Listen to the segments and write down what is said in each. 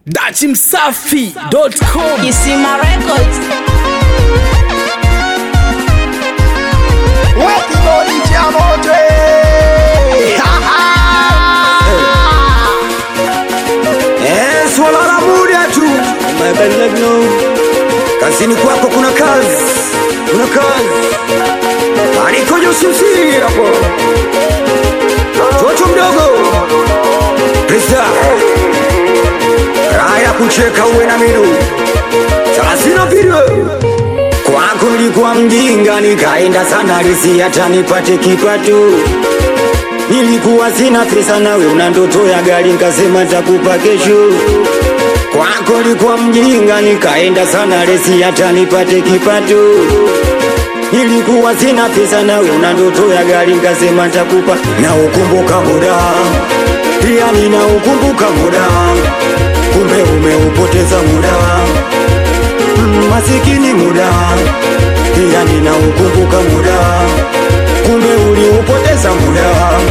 dachimsafi.com Kisima Records. Kibodi cha moto eh. Ha, ha. Eh, swala la muda tu kazini kwako kuna kazi kuna kazi anikoja usimsiri hapo toto mdogo pesa raha ya kucheka uwe na midu thelathini pili kwako nilikuwa mjinga nikaenda sana risi hata nipate kipato nilikuwa sina pesa nawe una ndoto ya gari nkasema takupa kesho kwako nilikuwa mjinga nikaenda sana resi hata nipate kipato nilikuwa sina pesa nawe una ndoto ya gari nkasema takupa na ukumbuka muda pia nina ukumbuka muda kumbe umeupoteza muda Mm, masikini muda pia nina ukumbuka muda kumbe uliupoteza muda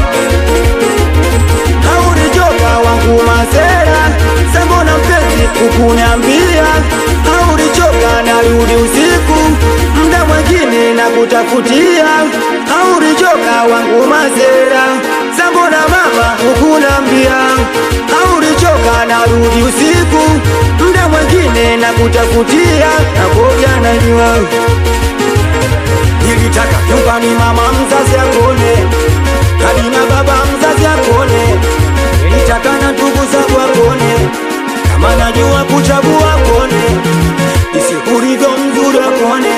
haulichoka wangu masera sembona mpenzi kukuniambia haulichoka narudi usiku mda mwengine na kutafutia haulichoka wangu masera sambona mama kukunambia haulichoka narudi usiku mda mwengine na kutafutia nakoja najua nilitaka nyumbani mama mzazi akone hadi na baba mzazi akone nilitaka na ndugu zangu akone kama najua kuchagua akone isikulivyo mzuri akone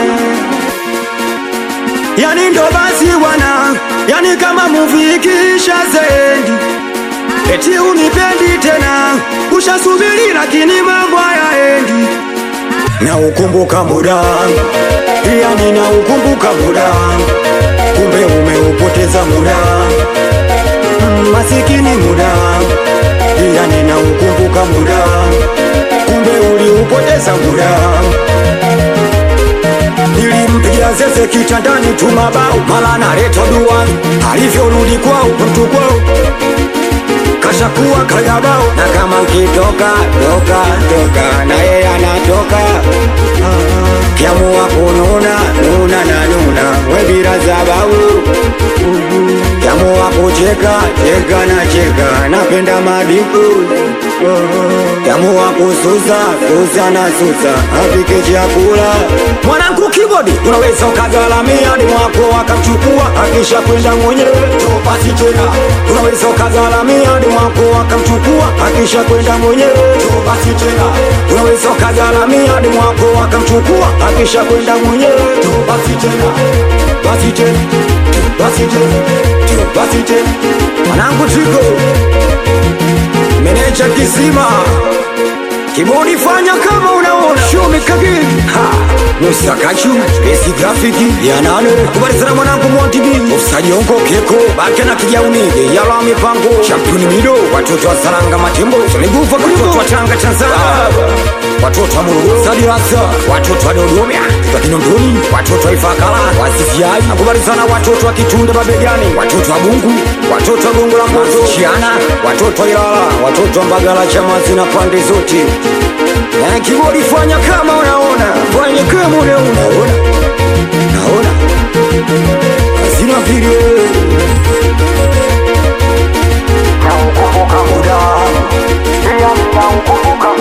yani ndo basi bwana yani kama muvi ikisha zendi eti unipendi tena ushasubiri lakini mambo hayaendi na ukumbuka muda pia nina ukumbuka muda kumbe umeupoteza muda Mm, masikini muda pia nina ukumbuka muda kumbe uliupoteza muda nilimpigia zeze kitandani tu mabao mala naleta dua alivyorudi kwao mtu kwao kashakuwa kayabao na kama nkitoka toka toka na yeye anatoka kiamua kununa nuna na nuna webira za babu kiamua kucheka cheka na cheka napenda madiku kiamua kususa susa na susa apike chakula mwanangu kibodi unaweza ukagalamia ni mwako akamchukua akisha kwenda mwenyewe topasi tena unaweza ukagalamia ni mwako akamchukua akisha kwenda mwenyewe topasi tena unaweza ukagalamia ni mwako akamchukua akisha kwenda mwenyewe topasi tena basi tena basi tena basi tena mwanangu tiko meneja kisima kibodi fanya kama unaona shumi kagiri ha Musa Kachu Besi grafiki ya nane Kubali sana mwanangu Montibi Ofsaji onko keko Bake na kijauni Yala mipango Championi mido Watoto wa Saranga Matembo Tuligufa Watoto wa Tanga Tanzania Watoto wa Morogoro Sadi Rasa Watoto wa Dodoma Kwa Kinondoni Watoto wa Ifakala Wasifiai Nakubali sana watoto wa Kitunda Babegani Watoto wa Bungu Watoto wa Gongo la Mboto Chiana Watoto wa Ilala Watoto wa Mbagala Chamazi na pande zote na kibodi fanya kama unaona, fanya kama unaona, unaona, naona hazina vile na ukumbuka muda, pia nina ukumbuka